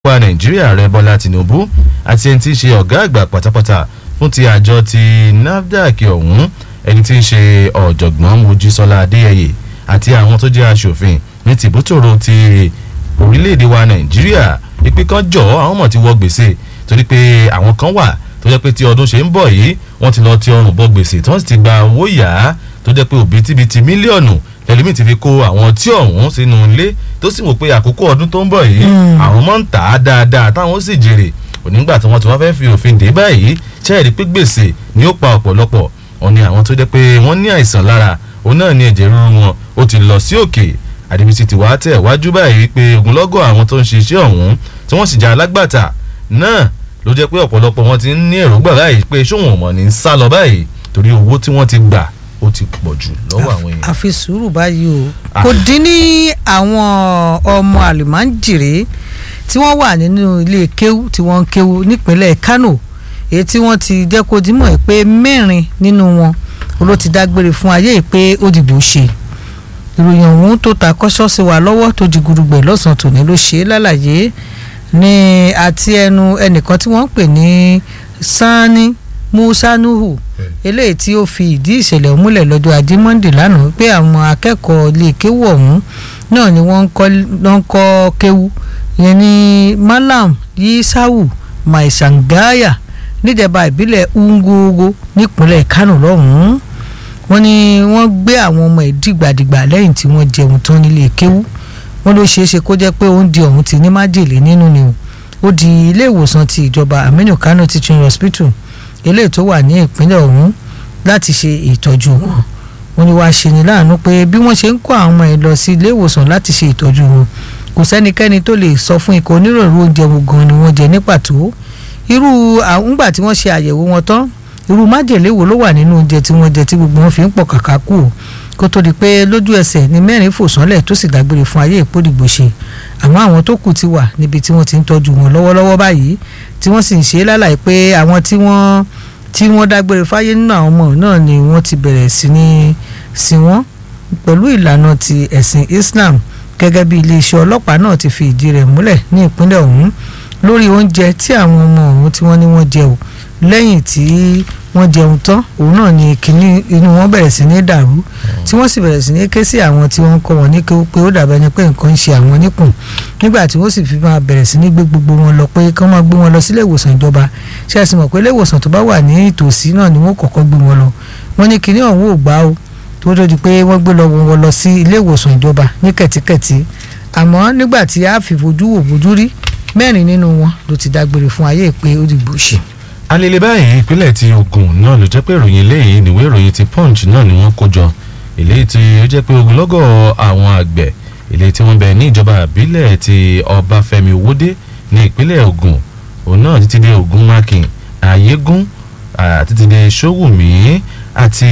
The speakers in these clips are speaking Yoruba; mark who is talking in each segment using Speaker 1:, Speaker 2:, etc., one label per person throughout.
Speaker 1: wa nàìjíríà rẹ bọ́lá tìǹbù àti ẹni tí í ṣe ọ̀gá àgbà pátápátá fún ti àjọ ti nafdac ọ̀hún ẹni tí í ṣe ọ̀jọ̀gbọ́n mojísọ́lá adéyẹyẹ àti àwọn tó jẹ́ aṣòfin ní tìbútòrò ti orílẹ̀-èdè wa nàìjíríà ìpè kan jọ àwọn mọ̀ ti wọ gbèsè torí pé àwọn kan wà tó jẹ́ pé tí ọdún ṣe ń bọ̀ yìí wọ́n ti lọ ti ọrùn bọ gbèsè tí wọ́n sì ti gba owó yá tó jẹ́ pé òbítíbitì mílíọ̀nù lẹ́lẹ́mì ti fi kó àwọn tí ọ̀hún sínú ilé tó sì wò pé àkókò ọdún tó ń bọ̀ yìí àwọn mọ̀ ń tà á dáadáa táwọn sì jèrè onígbà tí wọ́n ti wá fẹ́ fi òfin dé báyìí ṣẹ́ẹ̀rí pé gbèsè ni ó pa ọ̀pọ̀lọpọ̀ wọn ni àwọn tó jẹ́ pé wọ́n ní àìsàn lára òun náà ni ẹ̀jẹ̀ ríru wọn ó ti lọ sí òkè àdìbìtì ti wá tẹ̀ wájú báyìí pé ogunlọ́gọ̀ àwọn tó ń ṣe iṣẹ́ ọ̀hún tí wọ́n sì já alágbàtà náà ló jẹ́ pé ọ̀pọ̀lọpọ̀ wọn ti ń ní èròǹgbà báyìí pé ṣóhun ọ̀mọ̀ ní sá lọ báyìí torí owó tí wọ́n ti gbà ó ti pọ̀ jù lọ́wọ́ àwọn èèyàn.
Speaker 2: àfi sùúrù báyìí o kò dín ní àwọn ọmọ àlùmáǹjèrè tí wọ́n wà nínú ilé kéwú tí wọ́n ń kéwú nípínlẹ̀ Kánò èyí tí wọ́n ti jẹ́ kó dímọ̀ pé mẹ́rin nínú wọn ló ti dágbére fún ayé pé ó dìbò ṣe ìròyìn ọ̀hún tó ta kọ́ṣọ́ sí wa lọ́wọ́ tó di gurugbẹ̀ lọ́sàn-án tòní ló ṣe é lálàyé ní àti ẹnu ẹnìkan tí wọ́n ń pè ní Sani Musa Nuhu eléyìí tí ó fi ìdí ìṣẹ̀lẹ̀ múlẹ̀ lọ́jọ́ ajé monde lánàá pé àwọn akẹ́kọ̀ọ́ ilé kéwú ọ̀hún náà ni wọ́n ń kọ́ kéwú yẹn ní Malam Yisawu Maisangaya níjẹba ìbílẹ̀ Ungogo nípínlẹ̀ Kánò lọ́hùn-ún wọ́n ní wọ́n gbé àwọn ọmọ ẹ̀ dìgbàdìgbà lẹ́yìn tí wọ́n jẹun tán nílé kéwú wọ́n ló ṣeé ṣe kó jẹ́ pé oúnjẹ ọ̀hún ti ní májèlé nínú ni o ó di ilé ìwòsàn ti ìjọba Aminu Kano Teaching Hospital eléyìí tó wà ní ìpínlẹ̀ ọ̀hún láti ṣe ìtọ́jú wọn wọ́n ní wàá ṣe ní láàánú pé bí wọ́n ṣe ń kó àwọn ọmọ ẹ̀ lọ sí ilé ìwòsàn láti ṣe ìtọ́jú wọn kò sẹ́nikẹ́ni tó lè sọ fún ikọ̀ oníròrò oúnjẹ wo gan ni wọ́n jẹ ní pàtó irú àwùngbà tí wọ́n ṣe àyẹ̀wò wọn tán irú májèlé wo ló wà nínú oúnjẹ tí wọ́n jẹ tí gbogbo wọn fi ń pọ̀ kàkà kù o kó tó di pé lójú ẹsẹ̀ ni mẹ́rin fò sánlẹ̀ tó sì dágbére fún ayé ìpòdìgbò ṣe àmọ́ àwọn tó kù ti wà níbi tí wọ́n ti ń tọ́jú wọn lọ́wọ́lọ́wọ́ báyìí tí wọ́n sì ń ṣe lálàyé pé àwọn tí wọ́n tí wọ́n dágbére fáyé nínú àwọn ọmọ náà ni wọ́n ti bẹ̀rẹ̀ sí ní sin wọ́n pẹ̀lú ìlànà ti ẹ̀sìn Islam gẹ́gẹ́ bí iléeṣẹ́ ọlọ́pàá náà ti fi ìdí rẹ̀ múlẹ̀ ní ìpínlẹ̀ ọ̀hún lórí oúnjẹ tí àwọn ọmọ ọ̀hún tí wọ́n ní wọ́n jẹ o lẹ́yìn tí wọ́n jẹun tán òun náà ni kínní inú wọn bẹ̀rẹ̀ sí ní dàrú tí wọ́n sì bẹ̀rẹ̀ sí ní ké sí àwọn tí wọ́n ń kọ́ wọn ní kéwú pé ó dàbẹ́ ni pé nǹkan ń ṣe àwọn níkùn nígbà tí wọ́n sì fi máa bẹ̀rẹ̀ sí ní gbé gbogbo wọn lọ pé kí wọ́n máa gbé wọn lọ sílé ìwòsàn ìjọba ṣé ẹ sì mọ̀ pé ilé ìwòsàn tó bá wà ní ìtòsí náà ni wọ́n kọ́kọ́ gbé wọn lọ wọ́n ní kínní ọ̀hún ò gbà o tó tó di pé wọ́n gbé lọ wọn lọ sí ilé ìwòsàn ìjọba ní kẹ̀tíkẹ̀tí àmọ́ nígbà tí a fi fojú wò fojú rí mẹ́rin nínú wọn ló ti dágbére fún ayé pé ó dìgbò ṣe
Speaker 1: alele báyìí ìpínlẹ̀ ti Ògùn náà ló jẹ́ pé ìròyìn eléyìí níwé ìròyìn ti Punch náà ni wọ́n kó jọ eléyìí tí ó jẹ́ pé ogunlọ́gọ̀ àwọn àgbẹ̀ eléyìí tí wọ́n bẹ ní ìjọba àbílẹ̀ ti Ọbáfẹ́mi Owódé ní ìpínlẹ̀ Ògùn òun náà títí dé Ògùn Mákin Ayégún títí dé Ṣówùmí àti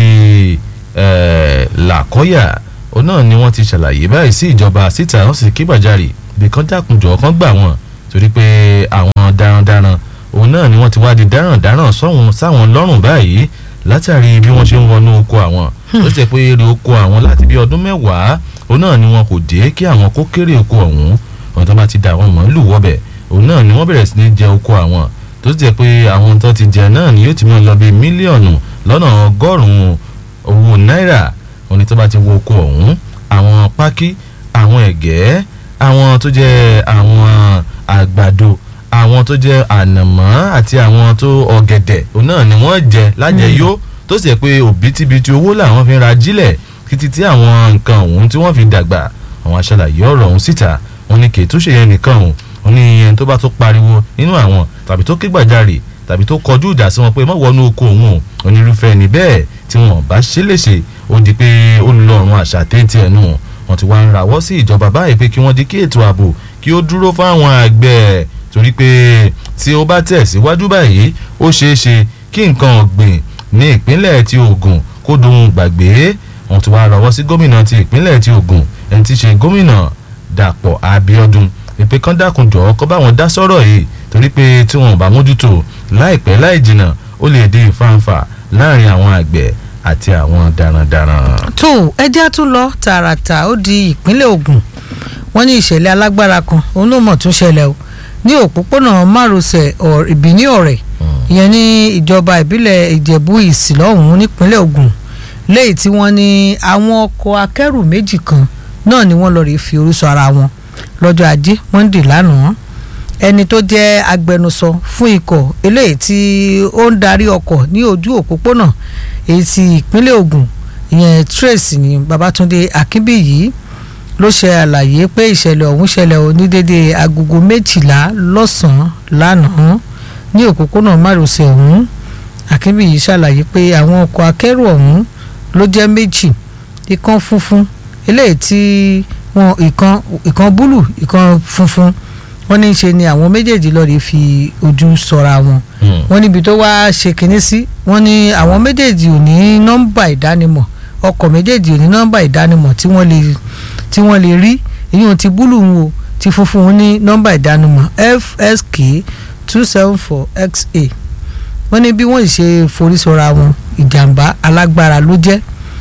Speaker 1: Làkọ́yà òun náà ni wọ́n ti ṣàlàyé báyìí sí ìjọba síta wọ́n sì kí gbàjarì bí kan dákunjọ́ kan gbà wọ́n torí pé àwọn darandaran òun náà ni wọ́n ti wá di dáràn-dáràn sọ́hun sáwọn lọ́rùn báyìí látàrí bí wọ́n ṣe ń wọnú oko àwọn ó ṣe pé èrè oko àwọn láti bí ọdún mẹ́wàá òun náà ni wọn kò dé kí àwọn kó kéré oko ọ̀hún ọ̀hún tó bá ti da àwọn màálù wọ́bẹ̀ òun náà ni wọ́n bẹ̀rẹ̀ sí ní jẹ oko àwọn tó ṣe pé àwọn tó ti jẹ náà ni yóò ti mọ̀ lọ bí mílíọ̀nù lọ́nà ọgọ́rùn-ún owó náírà òun ni tó bá ti wo oko ọ̀hún àwọn pákí àwọn ẹ̀gẹ́ àwọn tó jẹ́ àwọn àgbàdo àwọn tó jẹ́ ànàmọ́ àti àwọn tó ọ̀gẹ̀dẹ̀ òun náà ni wọ́n jẹ lájẹyó tó sì yẹ pé òbítíbitì owó làwọn fi ń ra jílẹ̀ títí tí àwọn nǹkan ọ̀hún tí wọ́n fi dàgbà àwọn aṣàlàyé ọ̀rọ̀ ọ̀hún síta wọ́n ní kì í tún ṣe yẹn nìkan ọ̀hún wọ́n ní ẹni tó bá tó pariwo nínú àwọn tàbí tó ké gbàjarè tàbí tó kọjú ìjà sí wọn pé má wọnú oko òun o onírúfẹ́ ẹni bẹ́ẹ̀ tí wọn bá ṣe léṣe ó di pé ó ń lọ ọ̀run àṣà téńtì ẹnu wọn ti wá ń rawọ́ sí ìjọba báyìí pé kí wọ́n di kí ètò ààbò kí ó dúró fáwọn àgbẹ̀ torí pé tí ó bá tẹ̀síwájú báyìí ó ṣeé ṣe kí nǹkan ọ̀gbìn ní ìpínlẹ̀ ti Ògùn kó dohun gbàgbé wọn ti wá rawọ́ sí gómìnà ti ìpínlẹ̀ ti Ògùn ẹni tí í ṣe gómìnà Dàpọ̀ Abíọ́dún ìpè kan dákun jọ̀ọ́ kó bá wọn dá sọ́rọ̀ yìí torí pé tí wọn ò bá mójútó láìpẹ́ láì jìnnà ó lè di ìfàǹfà láàrin àwọn àgbẹ̀ àti àwọn darandaran.
Speaker 2: tó ẹjẹ́ tún lọ tààràtà ó di ìpínlẹ̀ Ògùn wọ́n ní ìṣẹ̀lẹ̀ alágbára kan òun ló mọ̀ tún ṣẹlẹ̀ o ní òpópónà márosẹ̀ ìbíní ọ̀rẹ́ ìyẹn ní ìjọba ìbílẹ̀ ìjẹ̀bú ìsìlọ́hún nípínlẹ̀ Ògùn lẹ́yìn tí wọ́n ní àwọn ọkọ̀ akẹ́rù méjì kan náà ni wọ́n lọ rí fi orúsọ ara wọn lọ́jọ́ ajé monde lánàá ẹni tó jẹ́ agbẹnusọ fún ikọ̀ eléyìí tí ó ń darí ọkọ̀ ní ojú òpópónà èyí tí ìpínlẹ̀ Ògùn ìyẹn Trace ní Babátúndé Akínbíyì ló ṣe àlàyé pé ìṣẹ̀lẹ̀ ọ̀hún ṣẹlẹ̀ ó ní dédé agogo méjìlá lọ́sàn-án lánàá ní òpópónà márosẹ̀ ọ̀hún Akínbíyì ṣàlàyé pé àwọn ọkọ̀ akẹ́rù ọ̀hún ló jẹ́ méjì ìkan funfun eléyìí tí wọn ìkan ìkan búlù ìkan funfun wọ́n ní í ṣe ni àwọn méjèèjì lọ́ọ́ fi ojú sọra wọn wọ́n níbi tó wá ṣe kinní sí wọ́n ní àwọn méjèèjì ò ní nọ́mbà ìdánimọ̀ ọkọ̀ méjèèjì ò ní nọ́mbà ìdánimọ̀ tí wọ́n lè tí wọ́n lè rí èyí ti búlù ń wo ti funfun ní nọ́mbà ìdánimọ̀ FSK two seven four XA wọ́n ní bí wọ́n ṣe forí sọra wọn ìjàmbá alágbára ló jẹ́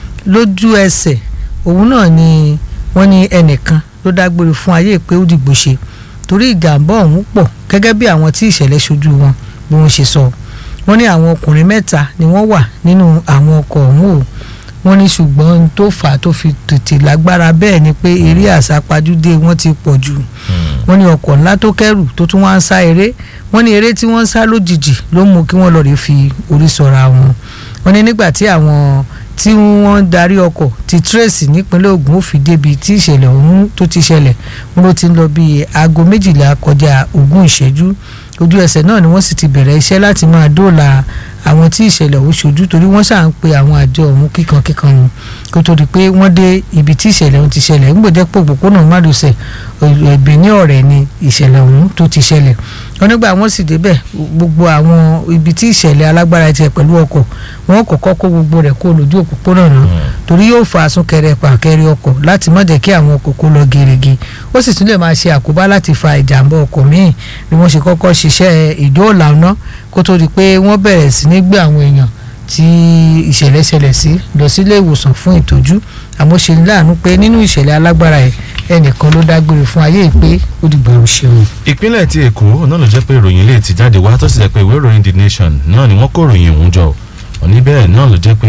Speaker 2: lójú ẹsẹ̀ òun náà ni wọ́n ní ẹnìkan ló dágbére fún ayé pé ó dìgbò ṣe torí ìjàmbá ọ̀hún pọ̀ gẹ́gẹ́ bí àwọn tí ìṣẹ̀lẹ̀ ṣojú wọn bí wọ́n ṣe sọ wọ́n ní àwọn ọkùnrin mẹ́ta ni wọ́n wà nínú àwọn ọkọ̀ ọ̀hún o wọ́n ní ṣùgbọ́n tó fà á tó fi tètè lágbára bẹ́ẹ̀ ni pé eré àsápajúdé wọ́n ti pọ̀ jù wọ́n ní ọkọ̀ ńlá tó kẹ́rù tó tún wá ń sá eré wọ́n ní eré tí wọ́n ń sá lójijì ló mú kí wọ́n lọ rí fi orí sọra wọn wọ́n ní nígbà tí àwọn tí wọ́n darí ọkọ̀ ti Trace nípínlẹ̀ Ògùn ó fi débi tí ìṣẹ̀lẹ̀ ọ̀hún tó ti ṣẹlẹ̀ wọ́n ló ti ń lọ bíi aago méjìlá kọjá ogún ìṣẹ́jú ojú ẹsẹ̀ náà ni wọ́n sì ti bẹ̀rẹ̀ iṣẹ́ láti máa dóòlà àwọn tí ìṣẹ̀lẹ̀ ọ̀hún ṣojú torí wọ́n ṣà ń pe àwọn àjọ ọ̀hún kíkankíkan ni kó tó di pé wọ́n dé ibi tí ìṣẹ̀lẹ̀ ọ̀hún ti ṣẹlẹ̀ ń gbòdẹ́ pò òpópónà mádùsẹ̀ ẹ̀bẹ̀ ní ọ̀rẹ́ ni ìṣẹ̀lẹ̀ ọ̀hún tó ti ṣẹlẹ̀ wọ́n nígbà wọ́n sì débẹ̀ gbogbo àwọn ibi tí ìṣẹ̀lẹ̀ alágbára tiẹ̀ pẹ̀lú ọkọ̀ wọ́n kọ́kọ́ kó gbogbo rẹ̀ kó lójú òpópónà náà torí yóò fa àsúnkẹrẹ pàkẹrẹ ọkọ̀ láti má jẹ́ kí àwọn ọkọ̀ kó lọ gerege ó sì tún lè máa ṣe àkóbá láti fa ìjàmbá ọkọ̀ míì ni wọ́n ṣe kọ́kọ́ ṣiṣẹ́ ìdóòlà náà kó tó di pé wọ́n bẹ̀rẹ̀ sí ní gbé àwọn èèyàn tí ìṣẹ̀lẹ̀ ṣẹlẹ̀ sí lọ sílé ìwòsàn fún ìtọ́jú àmọ́ ṣe ní láàánú pé nínú ìṣẹ̀lẹ̀ alágbára ẹ̀ ẹnìkan ló dágbére fún ayé pé ó dìgbà ò ṣeun.
Speaker 1: ìpínlẹ̀ ti èkó náà ló jẹ́ pé ìròyìn ilé ti jáde wá tó sì jẹ́ pé ìwé ìròyìn the nation náà ni wọ́n kó ìròyìn òun jọ òní bẹ́ẹ̀ náà ló jẹ́ pé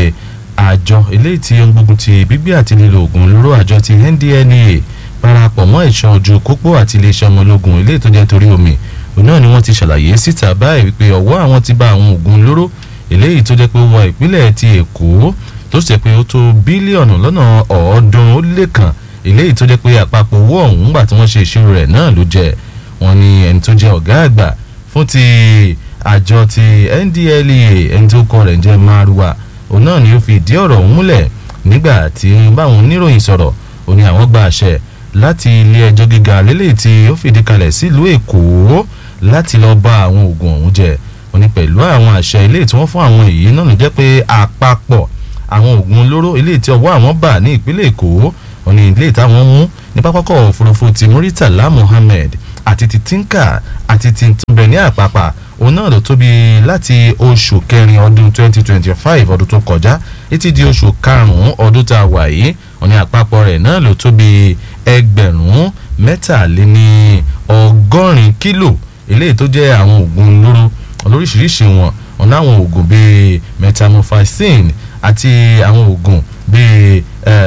Speaker 1: àjọ eléyìí tí ó ń gbógun ti gbígbé àti lílo oògùn olóró àjọ ti NDLEA parapọ̀ mọ́ ẹ̀ṣọ́ ojú pópó àti iléeṣẹ́ ọmọ ológun eléyìí tó jẹ́ torí omi òun náà ni wọ́n ti ṣàlàyé síta báyìí wípé ọwọ́ àwọn ti bá àwọn oògùn olóró eléyìí tó jẹ́ pé ó wọ ìpínlẹ̀ ti èkó tó sì jẹ́ pé ó tó bílíọ̀nù lọ́nà ọ̀ọ́dúnrún ó lé kan eléyìí tó jẹ́ pé àpapọ̀ owó ọ̀hún gbà tí wọ́n ṣe ìṣirò rẹ̀ náà ló jẹ́ wọ́n ní ẹni tó jẹ́ ọ̀gá àgbà fún ti àjọ ti NDLEA ẹni tó kọ rẹ̀ jẹ́ Maruwa òun náà ni ó fi ìdí ọ̀rọ̀ ọ̀hún múlẹ̀ nígbà tí báwọn oníròyìn sọ̀rọ̀ ó ní àwọn gba àṣẹ láti ilé ẹjọ́ gíga lélẹ̀ tí ó fìdí kalẹ̀ sílùú Èkó láti lọ bá àwọn oògùn ọ̀hún jẹ ó ní pẹ̀lú àwọn àṣẹ ilé tí wọ́n fún àwọn èyí náà ló jẹ́ pé àpapọ̀ àwọn oògùn olóró ilé tí ọwọ́ àwọn bà ní ìpínlẹ̀ Èkó ó ní ilé táwọn mú ní pápákọ̀ òfurufú ti Muritala Muhammed àti ti Tinka àti ti túnbẹ̀ ní àpapà òun náà ló tóbi láti oṣù kẹrin ọdún 2025 ọdún tó kọjá títí di oṣù karùn-ún ọdún tá a wà yìí ó ní àpapọ̀ rẹ̀ náà ló tóbi ẹgbẹ̀rún mẹ́tàléní ọgọ́rin kílò eléyìí tó jẹ́ àwọn oògùn olóró olóríṣiríṣi wọn wọn láwọn oògùn bíi metamorphine àti àwọn oògùn bíi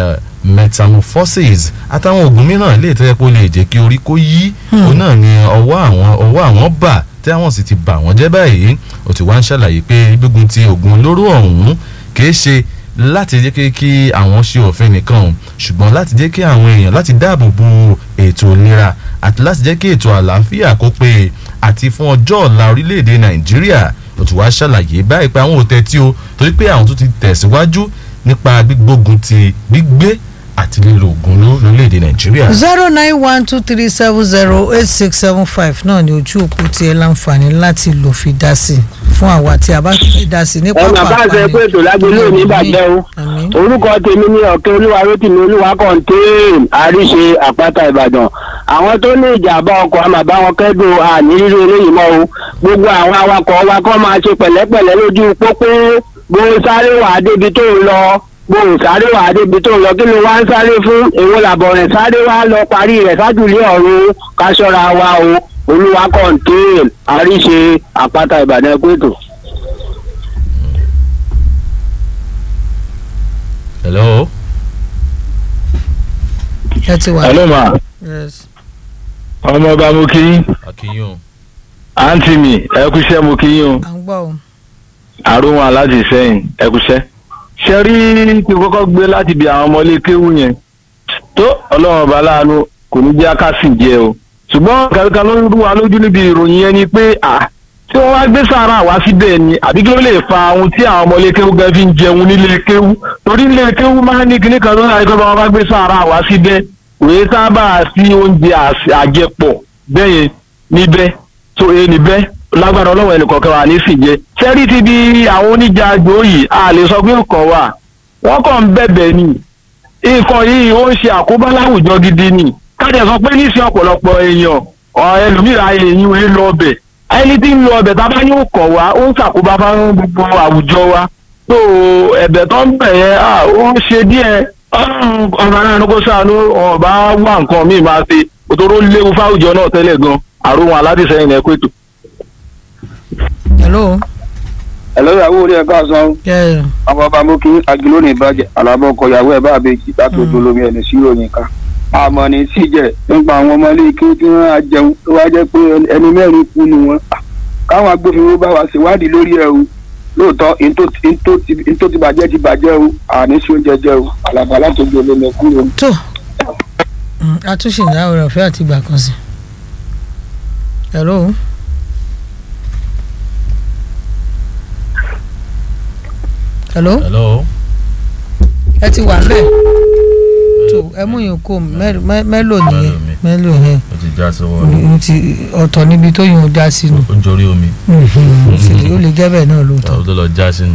Speaker 1: metamorphosis àtàwọn oògùn mìíràn lè tẹ́ pé ó lè jẹ́ kí orí kó yí òun náà ni ọwọ́ àwọn ọwọ́ àwọn bà tí àwọn sì ti bà wọ́n jẹ́ báyìí ó ti wá ń ṣàlàyé pé gbígun ti oògùn olóró ọ̀hún kìí ṣe láti jẹ́ kí àwọn ṣe òfin nìkan ṣùgbọ́n láti jẹ́ kí àwọn èèyàn láti dáàbò bo ètò ìlera àti láti jẹ́ kí ètò àlàáfíà kó pé àti fún ọjọ́ ọ̀la orílẹ̀-èdè nàìjíríà ó ti wá ṣàlàyé báyìí pé àwọn ò tẹ́tí o torí pé àwọn tó ti tẹ̀síwájú nípa gbígbógun ti gbígbé àti lílo oògùn lórílẹ̀‐èdè nàìjíríà.
Speaker 2: zero nine one two three seven zero eight six seven five náà ni ojú òpó tí ẹ láǹfààní láti lò fi dá sí fún àwa tí a bá fẹ́ dá sí ní pápá
Speaker 3: ọ̀nà bá ṣe pé ètò lágbélé òní bàjẹ́ o orúkọ tèmi ní ọ̀kẹ́ olúwa rótìmí olúwa kọ́ńtéèn àríṣe àpáta ìbàdàn àwọn tó ní ìjàmbá ọkọ̀ àmà bá wọn kẹ́dùn àní rírú eléyìí mọ́ o gbogbo àwọn awakọ̀ wa kọ́ máa ṣe pẹ̀lẹ́pẹ̀lẹ́ lójú pópó bó sáré wàá débi tó ń lọ bó sáré wàá débi tó ń lọ kí ló wá ń sáré fún èwo làbọ̀ rẹ̀ sáré wàá lọ parí rẹ̀ sájúlé ọ̀run ká ṣọ́ra wa o olúwa kọ̀ǹtẹ́ẹ̀n àríṣe àpáta ìbàdàn ẹ̀kú ètò.
Speaker 1: hello.
Speaker 2: ẹ ti wà.
Speaker 4: hello ma
Speaker 2: yes.
Speaker 4: ọmọọba mo kí yín
Speaker 1: akínyùn
Speaker 4: àǹtí mi ẹ kúṣẹ́ mo kí yín o
Speaker 2: à ń gbọ́ o.
Speaker 4: àrùn aláàjì sẹ́yìn ẹ kúṣẹ́. ṣe rí kí n kọ́kọ́ gbé láti bí àwọn ọmọlé kéwù yẹn tó ọlọ́run ọba láàánú kò ní jẹ́ akásì jẹ o ṣùgbọ́n kankan ló ń rú wa lójú níbi ìròyìn yẹn ni pé à tí wọ́n wá gbé sàárà wá síbẹ̀ ni àbí kí ló lè fa ohun tí àwọn ọmọlé kéwù gan fi ń jẹun nílé kéwù torí nílé kéwù máa ń ní kíní kan tó ń ráyè pé wọ́n bá gbé sàárà wá síbẹ̀ òye sábà sí oúnjẹ às- àjẹpọ̀ bẹ́yẹn níbẹ̀ tó e níbẹ̀ lágbára ọlọ́wọ́ ẹnìkọ̀ọ̀kan wà ní fìjẹ́ sẹ́rí ti di àwọn oníjà àjò yìí a lè sọ pé nǹkan wà wọ́n kàn ń bẹ̀bẹ̀ ni nǹkan yìí ó ń ṣe àkóbá láwùjọ gidi ni kájà sọ pé níṣẹ́ ọ̀pọ̀lọpọ̀ èèyàn ọ̀ ẹlòmíràn èèyàn ń lọ ọbẹ̀ ẹni tí ń lọ ọbẹ̀ tá a bá ní ó kọ̀ wá ó ń ṣàkóbá fún gbogbo àwùjọ wa tó ẹ̀bẹ̀ tó ń bẹ̀ yẹn à, ó ń ṣe díẹ̀ ọ̀rọ̀ ara kó sànú ọ̀bá wà nǹkan míì máa ṣe òtòrò léwu fáwùjọ náà tẹ́lẹ̀ gan àrùn aládìsẹ́yìn ẹ̀kọ́ ètò.
Speaker 2: hello.
Speaker 3: ẹ̀lọ́ ìyàwó orí ẹ̀ka san
Speaker 2: Yeah.
Speaker 3: ọmọ ọba mú kí agiló ní ìbàjẹ́ alábọ̀ ọkọ ìyàwó ẹ̀ bá àbèjì láti ojú olómi ẹni sí ìròyìn ká àmọ́ ní síjẹ̀ nípa àwọn ọmọ ilé ike tí wọ́n á jẹun tó wá jẹ́ pé ẹni mẹ́rin kú ni wọ́n káwọn agbófinró bá wa ṣèwádìí lórí ẹ̀ o lóòótọ́ n tó ti bàjẹ́ ti bàjẹ́ o àní sí oúnjẹ jẹ o àlàbà láti ojú olómi ẹ̀kú o.
Speaker 2: tó Mm, àtúnṣe ìdáwó rẹ̀ ọ̀fẹ́ àti ìgbà kan sí. hello. hello.
Speaker 1: hello.
Speaker 2: ẹ ti wà bẹ́ẹ̀ tó ẹ mú yín kó mẹ́lò nìyẹn mẹ́lò yẹn
Speaker 1: ó ti já sọ́wọ́ rẹ̀
Speaker 2: ó ti ọ̀tọ̀ níbi tó yún un já sínú
Speaker 1: ó ń jorí omi
Speaker 2: ó sì lè- ó lè jẹ́ bẹ́ẹ̀ náà lóòótọ́.
Speaker 1: ó tó lọ já sínú.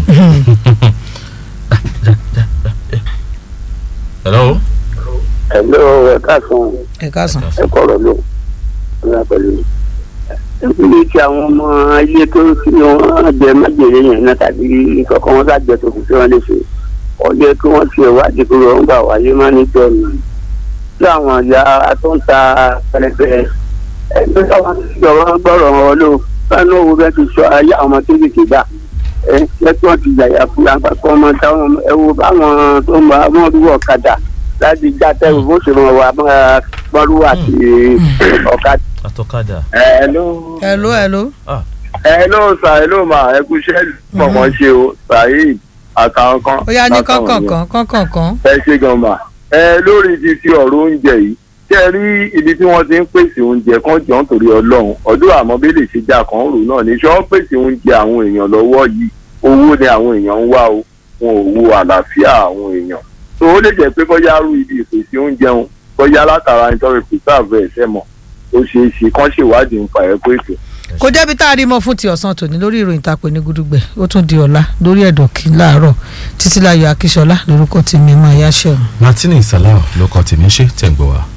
Speaker 1: hello.
Speaker 3: ẹ̀lọ́ ẹ̀ka san
Speaker 2: ẹ káàsán.
Speaker 3: ẹ̀kọ́ ọ̀rọ̀ ló ń pẹ̀lú ìpínlẹ̀ tí àwọn ọmọ ilé tó tí wọ́n jẹ májèlé yẹn náà tàbí ìkọ̀kọ̀ wọn bá jẹ tòkù tí wọ́n lè ṣe ọjọ́ kí wọ́n ṣe ìwádìí kúrò ń gbà wáyé má ní jọ nù tí àwọn ìyá tó ń ta pẹlẹpẹ ẹgbẹ́ táwọn ti jọ̀wọ́ gbọ́rọ̀ wọn lò sánú owó bẹ́ẹ̀ ti sọ ayé àwọn ọmọ kéékèèké gbà ẹ jẹ́ kí wọ́n ti yàyà fún àpapọ̀ ọmọ táwọn ẹwọ báwọn tó ń bá wọn rú ọ̀kadà láti já tẹ́wọ̀ bó ṣe mọ̀ wá máa gbọ́rú àti ọ̀kadà.
Speaker 1: atọ́kadà.
Speaker 3: ẹ ló
Speaker 2: hello hello.
Speaker 3: ẹ ló sà ẹ ló mà ẹ kú iṣẹ́ pọ̀pọ̀ ṣe o saheed àtàwọn kan.
Speaker 2: ó yá ní
Speaker 3: látàwọn yẹn.
Speaker 2: kọ́kànkan kọ́kànkan.
Speaker 3: ẹ ṣe gan mà ẹ lórí ti ti ọ̀rọ̀ oúnjẹ yìí ṣé ẹ rí ibi tí wọ́n ti ń pèsè oúnjẹ kan jọ nítorí ọlọ́run ọdún àmọ́ bí lè ṣe jà kan rò náà ní ṣé wọ́n pèsè oúnjẹ àwọn èèyàn lọ́wọ́ yìí owó ni àwọn èèyàn ń wá o wọn ò wo àlàáfíà àwọn èèyàn tó ó lè jẹ́ pé bóyá rú ibi ìpèsè oúnjẹ wọn bóyá látara nítorí pìtàvẹ́ ẹ̀sẹ̀ mọ̀ ó ṣeé ṣe kán ṣèwádìí nípa ẹ̀kọ́ ètò
Speaker 2: kò jẹ́bi tá a rí mọ́ fún ti ọ̀sán tòní lórí ìròyìn tàpé ní gudugbẹ̀ ó tún di ọ̀la lórí ẹ̀dọ̀ kí láàárọ̀ títí láyọ̀ akíṣọlá lórúkọ tèmi máa yáṣẹ́ o.
Speaker 1: martini salau ló kọ tèmi ṣe tẹ̀ ń gbọ́ wa.